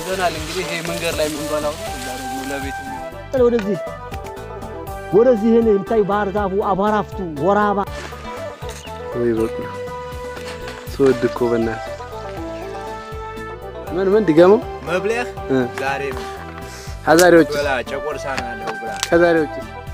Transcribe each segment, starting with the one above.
ይዘናል። እንግዲህ ይሄ መንገድ ላይ የምንበላው ነው። እዛ ደግሞ ለቤት የሚሆን ወደዚህ ወደዚህ ይሄን የምታይ ባህር ዛፉ አቧራፍቱ ወራባ ወይ በቅሎ ስወድ እኮ በእናትህ ምን ምን ድገመው መብለህ እ ዛሬ ነው ከዛሬዎች ብላ ጨቆርሳ ነው ያለው ብላ ከዛሬዎች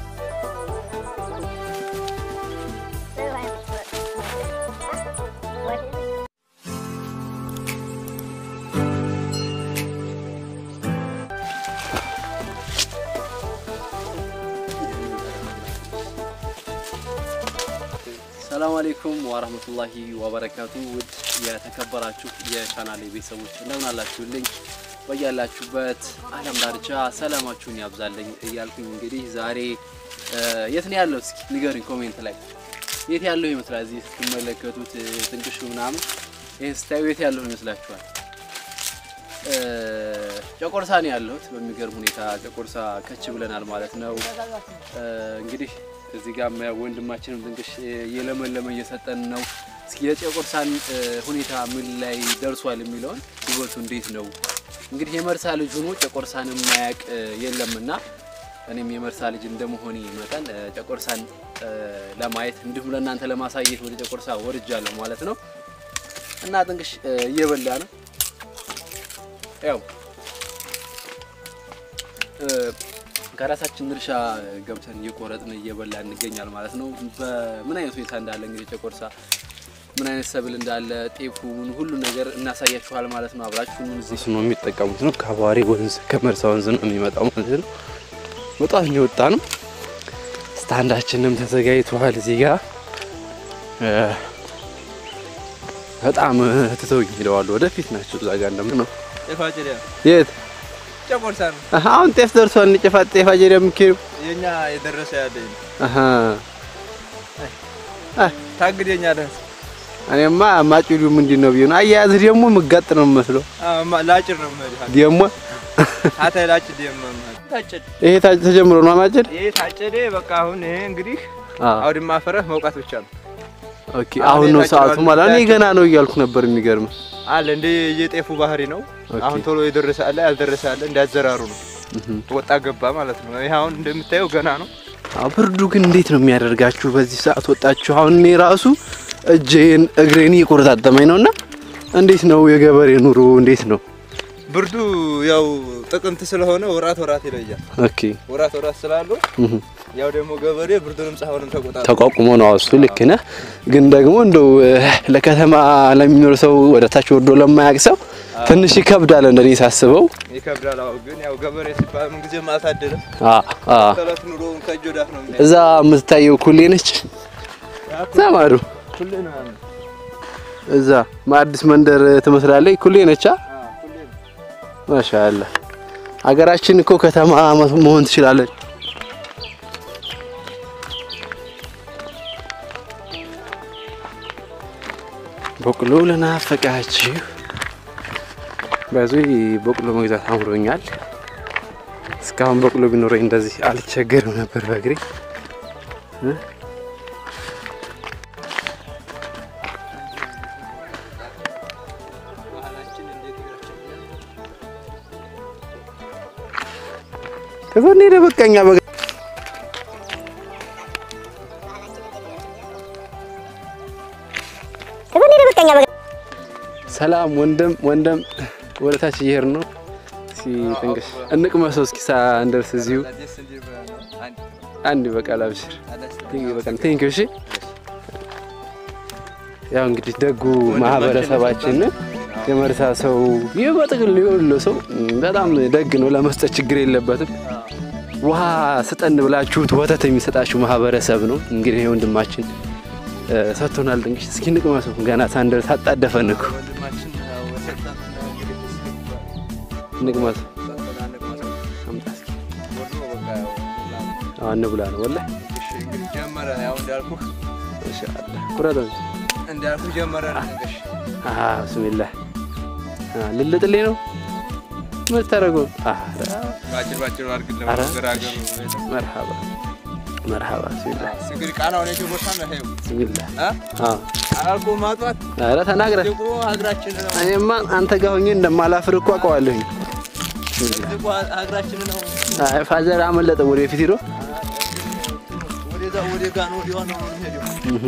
ሰላም አለይኩም ወራህመቱላሂ ወበረካቱ። ውድ የተከበራችሁ የቻናሌ ቤተሰቦች እንደምን አላችሁልኝ? በያላችሁበት ዓለም ዳርቻ ሰላማችሁን ያብዛልኝ እያልኩኝ እንግዲህ ዛሬ እ የት ነው ያለው? እስኪ ንገሩኝ ኮሜንት ላይ የት ያለው ይመስላል? እዚህ ስትመለከቱት እ ትንቅሹ ምናምን ይህን ስታዩ የት ያለው ይመስላችኋል? እ ጨቆርሳ ነው ያለሁት። በሚገርም ሁኔታ ጨቆርሳ ከች ብለናል ማለት ነው። እ እንግዲህ እዚህ ጋር ወንድማችንም ድንቅሽ እየለመለመ እየሰጠን ነው። እስኪ የጨቆርሳን እ ሁኔታ ምን ላይ ደርሷል የሚለውን ውበቱ እንዴት ነው እንግዲህ የመርሳ ልጅ ሆኖ ጨቆርሳን የማያውቅ እ የለምና እኔም የመርሳ ልጅ እንደመሆኔ መጠን እ ጨቆርሳን እ ለማየት እንዲሁም ለእናንተ ለማሳየት ወደ ጨቆርሳ ወርጃለሁ ማለት ነው። እና ጥንቅሽ እ እየበላ ነው ያው እ ከራሳችን እርሻ ገብተን እየቆረጥን እየበላ እንገኛል ማለት ነው። በምን አይነት ሁኔታ እንዳለ እንግዲህ ጨቆርሳ ምን አይነት ሰብል እንዳለ ጤፉን ሁሉ ነገር እናሳያችኋል ማለት ነው። አብራችሁን እዚህ ነው የሚጠቀሙት ነው። ከአቧሬ ወንዝ ከመርሳ ወንዝ ነው የሚመጣው ማለት ነው። በጣም የወጣ ነው። ስታንዳችንም ተዘጋጅቷል እዚህ ጋር እ በጣም ትተውኝ ሄደዋል። ወደፊት ናቸው እዛ ጋር እንደምን ነው ጤፋጭሪያ የት ጨቆርሳ ነው አሀ፣ አሁን ጤፍ ደርሷል። ጤፋ ጤፋ ጀሪ የምትሄዱ የኛ የደረሰ ያለ አሀ ታግደኛለህ። እኔማ ማጭዱ ምንድን ነው ቢሆን አያያዝህ ደግሞ ምጋጥ ነው የምመስለው። ላጭድ ነው የምሄድህ። ደግሞ አታይ ላጭድ የምመህ ታጭድ ይሄ ታጭ ተጀምሮ ነው ማጨድ። ይሄ ታጨደ። በቃ አሁን ይሄ እንግዲህ አዎ አውድማ ፈረህ መውቃት ብቻ ነው ኦኬ። አሁን ነው የታጨደው ሰዓቱ ማለት እኔ ገና ነው እያልኩ ነበር። የሚገርም አለ እንደ የጤፉ ባህሪ ነው። ኦኬ። አሁን ቶሎ የደረሰ አለ ያልደረሰ አለ እንዳዘራሩ ነው። እህ ወጣ ገባ ማለት ነው። ይሄ አሁን እንደምታየው ገና ነው። አዎ ብርዱ ግን እንዴት ነው የሚያደርጋችሁ? በዚህ ሰዓት ወጣችሁ። አሁን እኔ ራሱ እጄን እግሬን እየቆረጣጠመኝ ነውና እንዴት ነው የገበሬ ኑሮ እንዴት ነው? ብርዱ ያው ጥቅምት ስለሆነ ወራት ወራት ይለያል። ኦኬ ወራት ወራት ስላለው እህ ያው ደግሞ ገበሬ ብርዱንም ፀሐዩንም ተቆጣጣ ተቋቁሞ ነው እሱ ልክ ነህ። ግን ደግሞ እንደው እ፣ ለከተማ ለሚኖር ሰው ወደ ታች ወርዶ ለማያውቅ ሰው ትንሽ ይከብዳል እንደኔ ሳስበው። ይከብዳል። አዎ ግን ያው ገበሬ ሲባል ምን ጊዜም አልታደለም። አ አ ተለት ኑሮውን ከእጅ ወዳፍ ነው የሚያየው። እዛ የምትታየው ኩሌ ነች። እዛ ማዶ ሁሌ ነው ያለው። እዛ አዲስ መንደር ትመስላለች። ኩሌ ነች። አ አዎ ሁሌ ነው። ማሻአላ ሀገራችን እኮ ከተማ መሆን ትችላለች። በቅሎ ለናፈቃችሁ በዚህ በቅሎ መግዛት አምሮኛል። እስካሁን በቅሎ ቢኖረኝ እንደዚህ አልቸገርም ነበር በእግሬ እ? ከዛኔ ደበቀኛ በ ሰላም ወንድም ወንድም ወደ ታች እየሄድን ነው። እስኪ ጥንቅሽ እንቅመሰው እስኪ ሳንደርስ እዚሁ ደስ እንዲል ብለህ ነው። አንድ አንድ በቃል አብሽር አላስተ- በቃል ቴንክ እሺ። ያው እንግዲህ ደጉ ማህበረሰባችን የመርሳ ሰው ይህ በጥቅል የወሎ ሰው በጣም ደግ ነው። ለመስጠት ችግር የለበትም። ውሃ ስጠን ብላችሁት ወተት የሚሰጣችሁ ማህበረሰብ ነው። እንግዲህ ይሄ ወንድማችን እ፣ ሰጥቶናል። ጥንቅሽ እስኪ እንቅመሰው ገና ሳንደርስ አጣደፈን እኮ ወንድማችን ያው ወሰጠን እንግዲህ እንቅመሰው። ሰጠን አንቅመሰው። አምጣ እስኪ ወርዶ በቃ ያው ምናምን። አዎ እንብላ ነው ወላሂ። እሺ እንግዲህ ጀመረ። ያው እንዳልኩህ ኢንሻአላህ ቁረጠው። እንዳልኩህ ጀመረ ነው እንግዲህ አሃ ብስሚላህ አ ልልጥልኝ ነው ምን ታደርገው? አሃ ባጭር ባጭር አድርግልህ ኧረ፣ ገራገሩ መርሐባ መርሐባ ብስሚላህ እንግዲህ ቃናውን የት ቦታ ነው ይሄው ብስሚላህ አ አዎ አልኮ ማጥዋት ኧረ ተናግረህ ደግሞ ሀገራችን ነው እኔማ አንተ ጋር ሆኜ እንደማላፍር እኮ አውቀዋለሁኝ። ሀገራችን ነው አይ ፋዘር አመለጠ ወደፊት ሄዶ ወደዛ ወደ ጋር ነው ወዲያ ነው የሚሄደው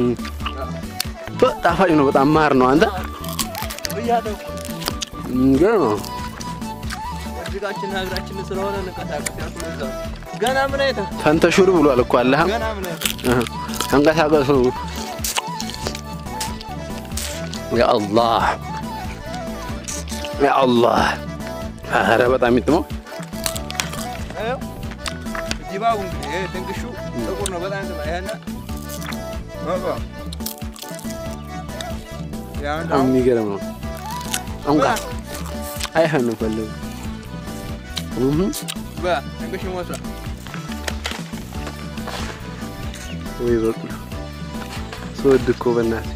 ጣፋጭ ነው። በጣም ማር ነው። አንተ ብያለሁ። የሚገርም ነው። እጅጋችን ሀገራችን ስለሆነ እንቀሳቀስ ያልኩህ ለዛ ነው። ገና ምን አይተህ ፈንተሹር ብሏል እኮ አለህ ገና ምን አይተህ እህ፣ ተንቀሳቀሱ። ያ አላህ ያ አላህ። ኧረ በጣም ይጥመው። ይኸው ዲባቡ እንግዲህ ይሄ ድንግሹ ጥቁር ነው በጣም ጥቁር ይሄና ባባ ያን በጣም የሚገርም ነው። አንቃ አይሆንም ፈለጉ እህ ባ ድንግሹ ሞታ ወይ በቁ ስወድ እኮ በእናትህ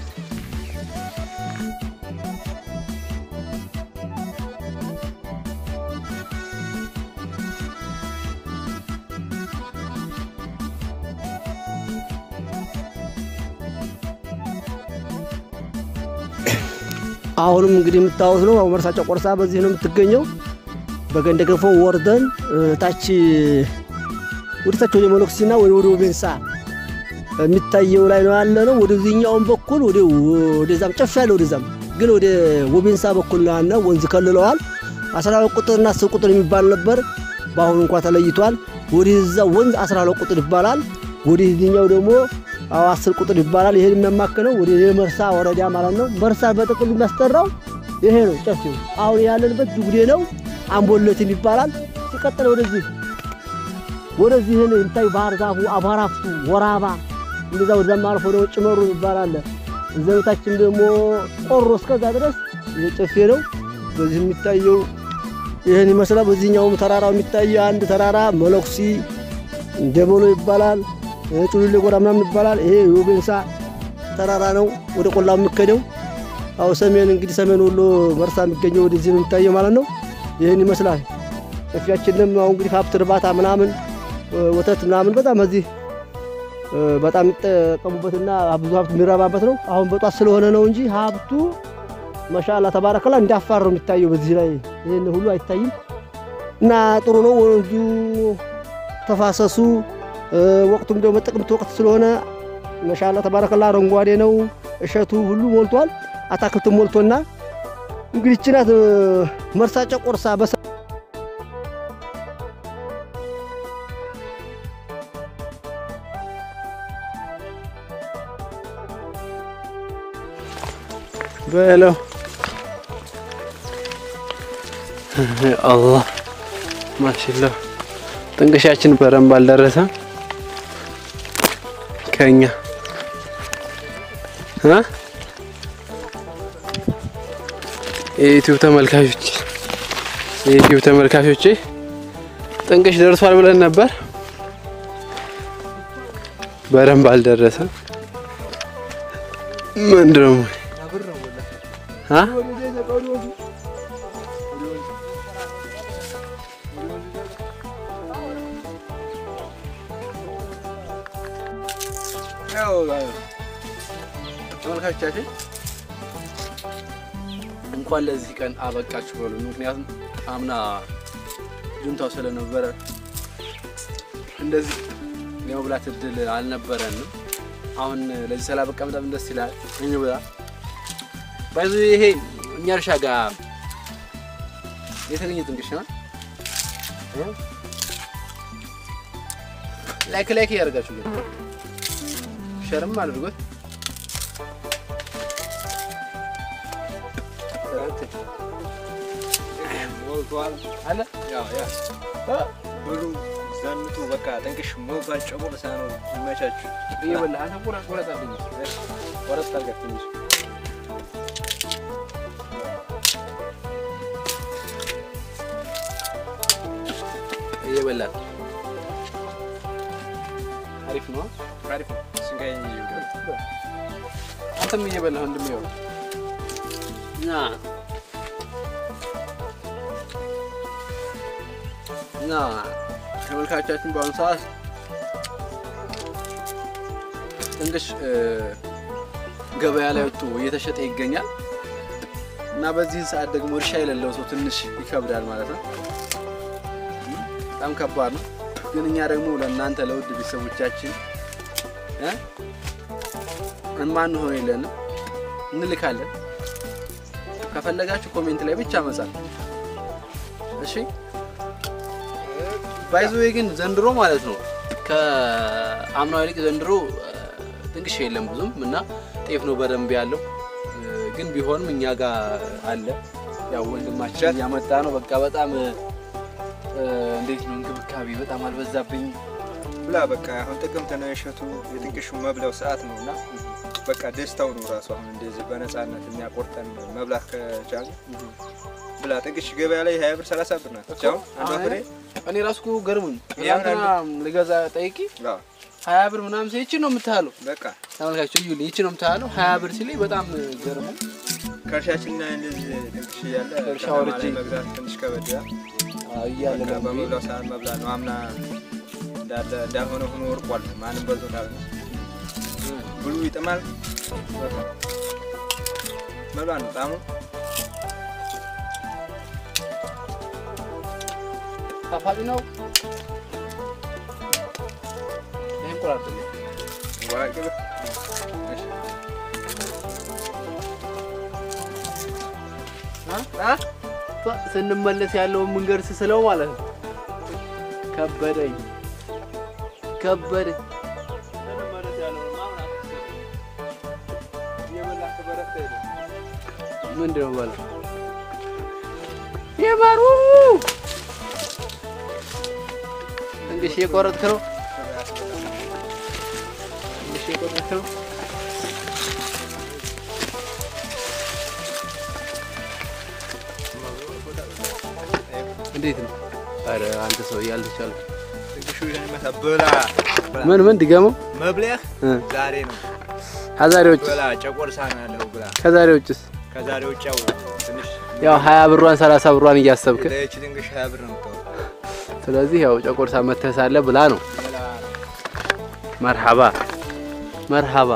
አሁንም እንግዲህ የምታዩት ነው። አሁን መርሳቸው ቆርሳ በዚህ ነው የምትገኘው። በገንደ ገፎ ወርደን እ፣ ታች ወደ ታች ወደ መሎክሲና ወደ ወደ ቤንሳ የሚታየው ላይ ነው ያለ ነው። ወደዚህኛውም በኩል ወደ ወደዛም ጨፍ ያለ ወደዛም ግን ወደ ወቤንሳ በኩል ነው ያለ ወንዝ ከልለዋል። አስራ ሁለት ቁጥርና አስር ቁጥር የሚባል ነበር። በአሁኑ እንኳ ተለይቷል። ወደዛ ወንዝ አስራ ሁለት ቁጥር ይባላል። ወደዚህኛው ደግሞ አዎ አስር ቁጥር ይባላል። ይሄን የሚያማክለው ወደ መርሳ ወረዳ ማለት ነው። መርሳ በጥቅሉ የሚያስጠራው ይሄ ነው። ጨፌው አሁን ያለንበት ዱጉዴ ነው። አምቦለትም ይባላል። ሲቀጥል ወደዚህ ወደዚህ ይሄን እንታይ ባህር ዛፉ አቧራፍቱ ወራባ እንደዛ ወደዛም አልፎ ደግሞ ጭመሩ ይባላል። እዛ በታችም ደግሞ ቆሮ እስከዛ ድረስ ይሄ ጨፌ ነው። በዚህ የሚታየው ይህን ይመስላል። በዚህኛውም ተራራው የሚታየው አንድ ተራራ መለኩሲ ደበሎ ይባላል። ጩሉሌ ጎራ ምናምን ይባላል። ይሄ የቤንሳ ተራራ ነው፣ ወደ ቆላው የሚከደው። አው ሰሜን እንግዲህ ሰሜን ወሎ መርሳ የሚገኘው ወደዚህ ነው የሚታየው ማለት ነው። ይህን ይመስላል። ጨፌያችንም አሁን እንግዲህ ሀብት እርባታ ምናምን ወተት ምናምን በጣም እዚህ በጣም የሚጠቀሙበትና ብዙ ሀብት የሚረባበት ነው። አሁን በጧት ስለሆነ ነው እንጂ ሀብቱ ማሻአላ ተባረከላ እንዳፋር ነው የሚታየው። በዚህ ላይ ይህን ሁሉ አይታይም እና ጥሩ ነው ወንዙ ተፋሰሱ ወቅቱም ደግሞ ጥቅምት ወቅት ስለሆነ ማሻአላ ተባረከላ አረንጓዴ ነው። እሸቱ ሁሉ ሞልቷል። አታክልትም ሞልቶና እንግዲህ ይህች ናት መርሳ ጨቆርሳ በሰ በለው አላህ ማሽላ ጥንቅሻችን በረንብ አልደረሰም። ከኛ እ የዩቲዩብ ተመልካቾች የዩቲዩብ ተመልካቾቼ ጥንቅሽ ደርሷል ብለን ነበር፣ በረንብ አልደረሰም። ምንድን ነው አ ተመልካቾቻችን እንኳን ለዚህ ቀን አበቃችሁ በሉ። ምክንያቱም አምና ጁንታው ስለነበረ እንደዚህ የመብላት እድል አልነበረንም። አሁን ለዚህ ስላበቃ በጣም ደስ ይላል። እንብላ ባይዙ ይሄ እኛ እርሻ ጋር የተገኘ ጥንቅሽ ነው። ላይክ ላይክ እያደረጋችሁ ግን ሸርም አድርጎት ሞልቷል አለ ያው ያ ብሉ ዘንጡ በቃ ጥንቅሽ ሞልቷል። ጨቁርሳ ነው ይመቻችሁ። እየበላ አንተ ቁረጥ ቁረጥ አድርገኝ ቁረጥ አድርገህ ትንሽ እየበላ አሪፍ ነው። አሪፍ ነው። ስንጋይ አንተም እየበላህ እንደሚሆን እና እና ተመልካቾቻችን በአሁኑ ሰዓት ጥንቅሽ ገበያ ላይ ወጥቶ እየተሸጠ ይገኛል እና በዚህን ሰዓት ደግሞ እርሻ የሌለው ሰው ትንሽ ይከብዳል ማለት ነው። በጣም ከባድ ነው። ግን እኛ ደግሞ ለእናንተ ለውድ ቤተሰቦቻችን እ እማንሆን የለንም እንልካለን። ከፈለጋችሁ ኮሜንት ላይ ብቻ መጻፍ እሺ። ባይዘዌ ግን ዘንድሮ ማለት ነው ከአምናው ይልቅ ዘንድሮ ጥንቅሽ የለም ብዙም እና ጤፍ ነው በደንብ ያለው። ግን ቢሆንም እኛ ጋር አለ ያው ወንድማችን እያመጣ ነው። በቃ በጣም እንዴት ነው እንክብካቤ በጣም አልበዛብኝ። ብላ በቃ አሁን ጥቅምት ነው የእሸቱ የጥንቅሹ መብለው ሰዓት ነው እና በቃ ደስታው ነው ራሱ አሁን እንደዚህ በነፃነት የሚያቆርጠን መብላት ከቻለ ብላ ጥንቅሽ ገበያ ላይ ሀያ ብር ሰላሳ ብር ናት። ብቻ አሁን አንዷ ፍሬ እኔ ራሱ እኮ ገርሙኝ። ያው ትናንትና ልገዛ ጠይቂ አዎ፣ ሀያ ብር ምናምን ሲል ይቺ ነው የምታለው። በቃ ተመልካቾች እዩልኝ፣ ይቺ ነው የምታለው ሀያ ብር ሲለኝ በጣም ገርሙ። ከእርሻችን ላይ እንደዚህ ጥንቅሽ እያለ እርሻ ከተማ ወርጄ ላይ መግዛት ትንሽ ከበድ ይላል። እያለ በቃ ደግሞ በመብላው ሰዓት መብላት ነው። አምና እንዳለ እንዳልሆነ ሆኖ ወርቋል። ማንም በልቶታል ነው ብሉ ይጥማል። በቃ መብላት ነው ጣሙ ጣፋጭ ነው። ይሄን ቆራርጥልኝ። ዋቂ ስንመለስ ያለውን መንገድ ስስለው ማለት ነው። ከበደኝ ከበደኝ። ምንድን ነው በለው የማሩ እንግዲህ የቆረጥክ ነው እንግዲህ የቆረጥክ ነው። እንዴት ነው? አረ አንተ ሰው ያልተቻለ ጥንቅሹ ይሄን ይመስላል። ብላ ምን ምን ድገመው መብለህ እ ዛሬ ነው። ከዛሬዎች ብላ ጨቆርሳ ነው ያለው ብላ ከዛሬዎችስ ከዛሬ ውጭ ያው ትንሽ ያው ሀያ ብሯን ሰላሳ ብሯን እያሰብክ ለይቺ ጥንቅሽ ሀያ ብር ነው የምታወጣው። ስለዚህ ያው ጨቆርሳ መተህ ሳለ ብላ ነው። ብላ መርሐባ መርሐባ።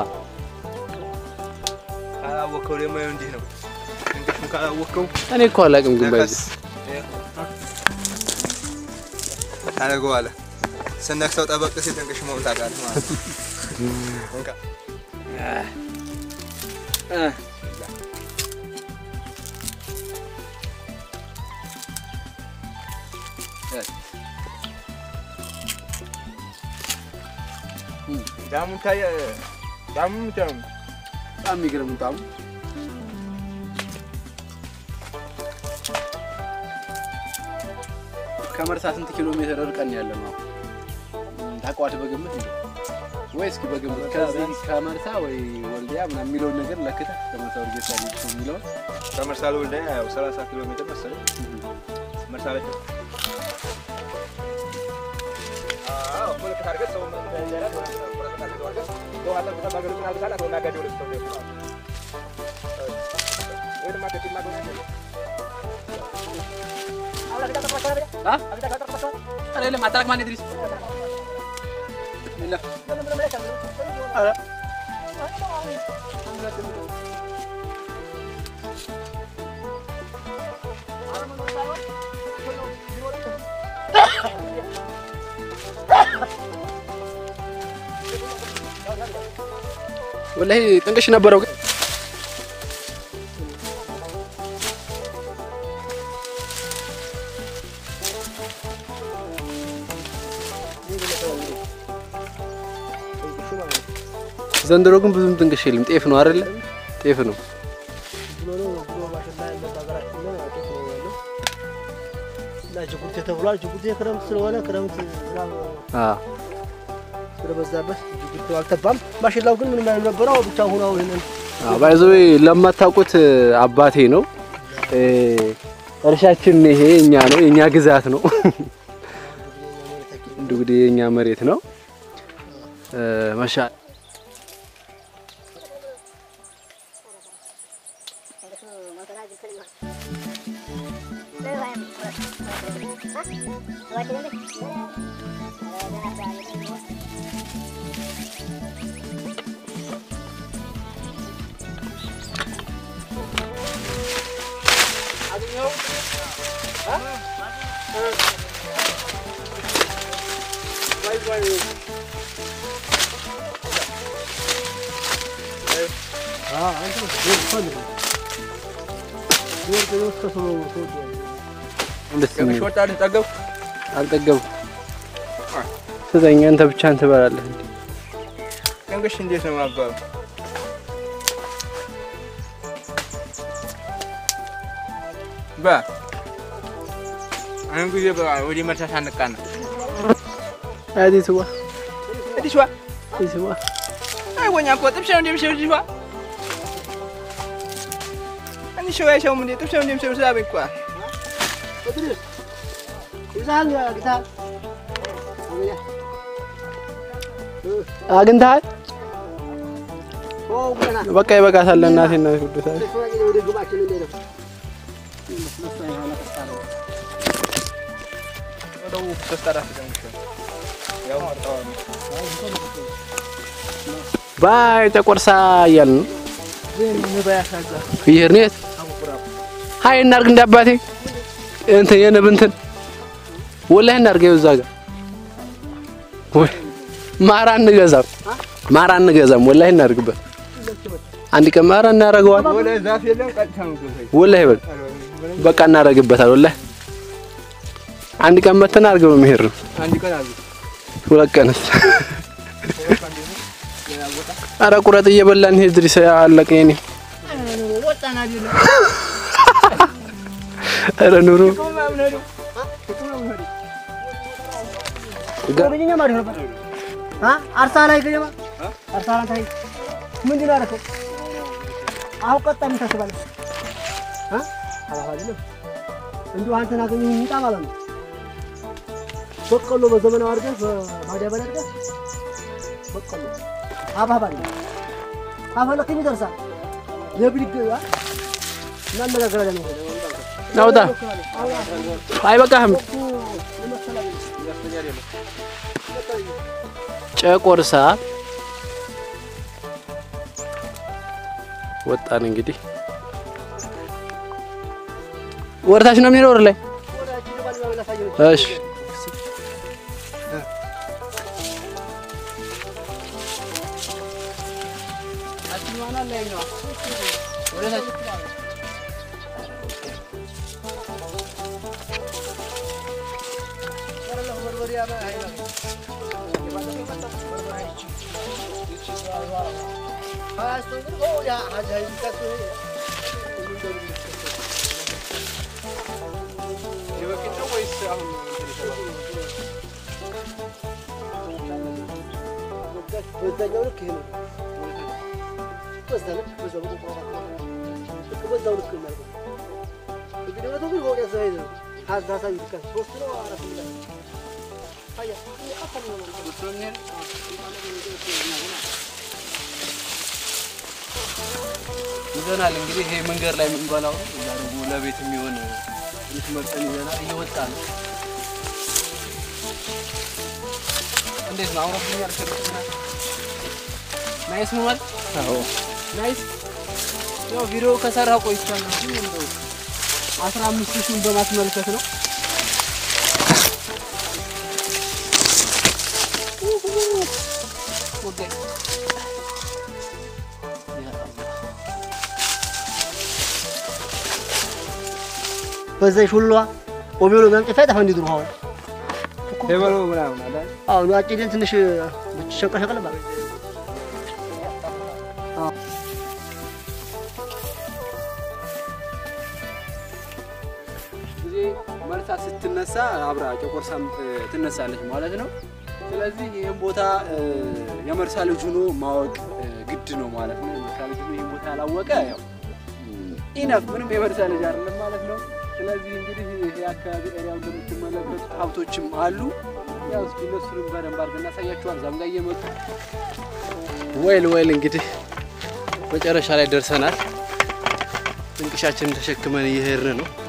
ካላወቀው ደግሞ ይኸው እንዲህ ነው። ጥንቅሹን ካላወቀው እኔ እኮ አላውቅም ግን ባይዘ ነከስ ታደርገዋለህ። ስነክሰው ጠበቅ ሲል ጥንቅሽ መሆን ታውቃለህ ማለት ነው። እንካ ዳሙን ታየ ዳሙን ብቻ ነው በጣም የሚገርም ጣሙ ከመርሳ ስንት ኪሎ ሜትር ርቀን ያለ ነው? ታውቀዋለህ በግምት እንዴ? ወይ እስኪ በግምት ከዚህ ከመርሳ ወይ ወልዲያ ምናምን የሚለውን ነገር ለክተህ ከመርሳ ወልዲያ ልጅ የሚለውን ከመርሳ ለወልዲያ ያው 30 ኪሎ ሜትር መሰለኝ። መርሳ ላይ አዎ ምልክት አድርገህ ሰው ምን እንዳይዘራ ወረቀት አድርገህ ሰው አለ ብቻ ባገሩ አልካላ ሰው ናጋዴ ወደ ሰው ነው ወይ ድማ ከቲማ ጎና አይደለም አታላቅ ማን ድሪስ ወላሂ ጥንቅሽ ነበረው ግን ዘንድሮ ግን ብዙም ጥንቅሽ የለም። ጤፍ ነው አይደለ? ጤፍ ነው። ብሎ ነው ብሎ ማሽላ ያለ በሀገራችን ላይ አጤፍ ነው ያለው እና ጅቡቲ ተብሏል። ጅቡቲ ክረምት ስለሆነ ክረምት ዝናብ አዎ ስለበዛበት ጅቡቲ አልተባም። ማሽላው ግን ምንም ያልነበረው ብቻ ሆኖ ይሄንን ባይዞ ለማታውቁት አባቴ ነው። እርሻችን ይሄ የኛ ነው፣ የኛ ግዛት ነው። እንግዲህ የኛ መሬት ነው። መሻ ደስ የሚል ወጣ ጠገብ አልጠገብኩም። ስጠኝ፣ አንተ ብቻ ትበላለህ። እንዴ? ቀንቅሽ እንዴት ነው ማባሉ? ባ አሁን ጊዜ ወደ መርሳት አንቃና አዲ ስዋ እዲሽዋ አዲ ስዋ አይ ወኛ እኮ ጥብሽ ነው እንደምሽው እዲሽዋ አንቺ ሸው ያሸው ምን ጥብሽ ነው እንደምሽው ሳብ እኮ አግኝተሃል? በቃ ይበቃታል። እናቴና ቅዱሳን ወደው ተስተራፍ ደምሽ ያው ማርታው ባይ ተቆርሳ እያልን ነው እየሄድን የት ሀይ እናድርግ እንደ አባቴ እንትን የንብ እንትን ወላሂ እናድርግ ይኸው እዛ ጋር ወይ ማራ እንገዛም ማራ እንገዛም ወላሂ እናድርግበት አንድ ቀን ማራ እናደርገዋል ወለ ዛፍ የለም ቀጥታ ነው ገፈይ ወላሂ በል በቃ እናደርግበታል ወላሂ አንድ ቀን መተን አድርገው ነው መሄድ ነው አንድ ቀን አሉ ሁለት ቀንስ ኧረ ቁረጥ እየበላን ሄድ ድሪስ አለቀ የኔ ወጣና አይደለም ኧረ ኑሮ አርሳ ላይ ገባ አርሳ ላይ ታይ ምንድን ነው ያደረከው? አሁን ቀጣ ምን ታስባለህ? አ አላህ አይደለም እንዲሁ አንተን አገኘሁ ይምጣ ማለት ነው። በቆሎ በዘመናዊ አድርገህ በማዳበሪያ አድርገህ በቆሎ ሀብሀብ አድርገህ ካፈለክም ይደርሳል። የብድግ እናነጋገራለን። ናውጣ አይበቃህም ጨቆርሳ ወጣን እንግዲህ ወርታች ነው የሚኖር ላይ እሺ በዛኛው ልክ ይሄ ነው። በዛ ልክ በዛ ልክ ልክ በዛው ልክ ነው ማለት ነው። እንግዲህ ወደ ግን ወደ ሰው ሄደ ሀዛ ሳይ ልክ ሶስት ነው አራት ነው አያ አፈል ነው ማለት ነው። ይዘናል እንግዲህ ይሄ መንገድ ላይ የምንበላው ነው። እዛ ደግሞ ለቤት የሚሆን ትንሽ መርጠን ይዘናል። እየወጣ ነው። እንዴት ነው አውሮብኛል? ከርክና ናይስ ነው ማለት አዎ፣ ናይስ ያው ቪዲዮ ከሰራ ቆይቻለሁ እንጂ እንደው አስራ አምስት ሺህን በማስመልከት ነው። ኦኬ ያ አላህ በዛ ሹሏ ኦሜሎ ጋምጭ ፈጣ ፈንዲ ድሮ አሁን ሄበሎ ምናምን አለ አሁን አጭደን ትንሽ ሸቀል ሸቀል ማለት ጊዜ መልሳ ስትነሳ አብራ ጨቆርሳም ትነሳለች ማለት ነው። ስለዚህ ይህን ቦታ እ፣ የመርሳ ልጅ ሆኖ ማወቅ እ፣ ግድ ነው ማለት ነው። የመርሳ ልጅ ሆኖ ይህን ቦታ ያላወቀ ያው ኢነፍ ምንም የመርሳ ልጅ አይደለም ማለት ነው። ስለዚህ እንግዲህ ይህ አካባቢ ኤሪያው እንደምትመለከቱት ሀብቶችም አሉ። ያው እስኪ እነሱንም በደንብ አድርገን እናሳያችኋል። እዛም ጋር እየመጡ ወይል ወይል እንግዲህ መጨረሻ ላይ ደርሰናል። ጥንቅሻችንን ተሸክመን እየሄድን ነው።